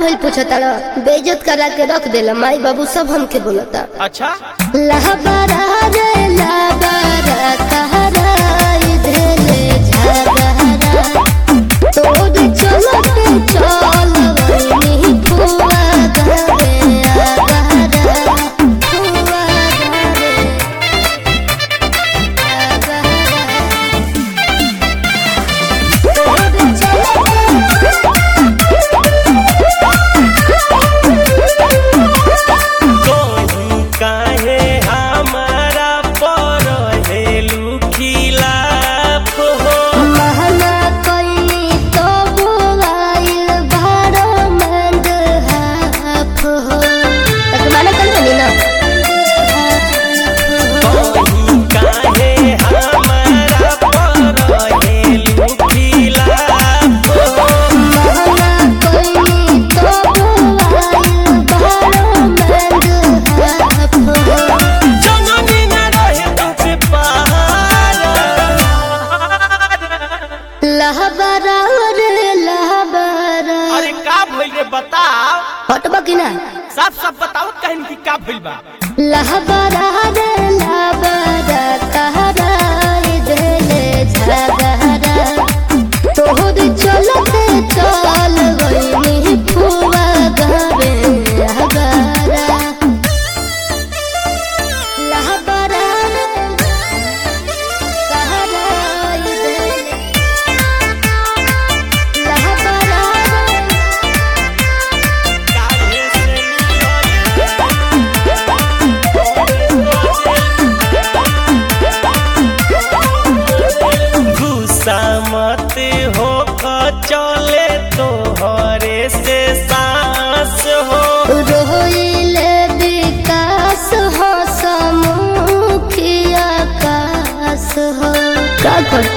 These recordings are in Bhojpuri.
भइल पूछता बेइज्जत करा के रख देला माई बाबू सब हमके बोलता अच्छा लहबरा रे लहबरा कहरा इधरे झगहरा तोर चलते चल वही फुआ घरे आगहरा फुआ घरे तोहू काहे हमारा पर हेलू खिलाफ हो महना कइनी तो बोलाइल भाड़ा मंद हाफ हो तक माना कल बनी ना तोहू काहे हमारा पर हेलू खिलाफ हो महना कइनी तो बोलाइल भाड़ा मंद हाफ हो जननी न रहे तुझे पार लहबरा रे लहबरा अरे का भइल रे बताओ हटबा कि ना साफ साफ बताओ कहन की का भइल बा लहबरा रे लहबरा कहरा इधरे झगहरा तोहर चलते चल गई फुआ घरे अगरा लहबरा रे कहरा इधरे लहबरा रे काहे से गुस्सा मत हो चले तोहरे से सांस हो रोइले विकास हो समुखिया कास हो का कर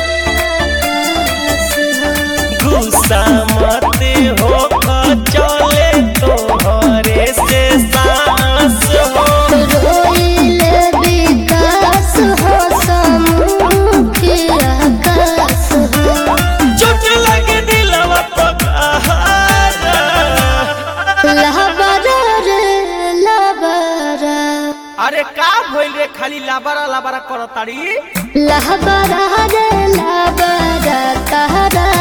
गुस्सा मत हो चले तोहरे से सांस हो रोइले विकास हो समुखिया कास हो चोट लगे दिलवा तो कहारा लहबरा रे लहबरा अरे का भइल रे खाली लाबारा लाबारा करताड़ी लहबरा रे लहबरा कहरा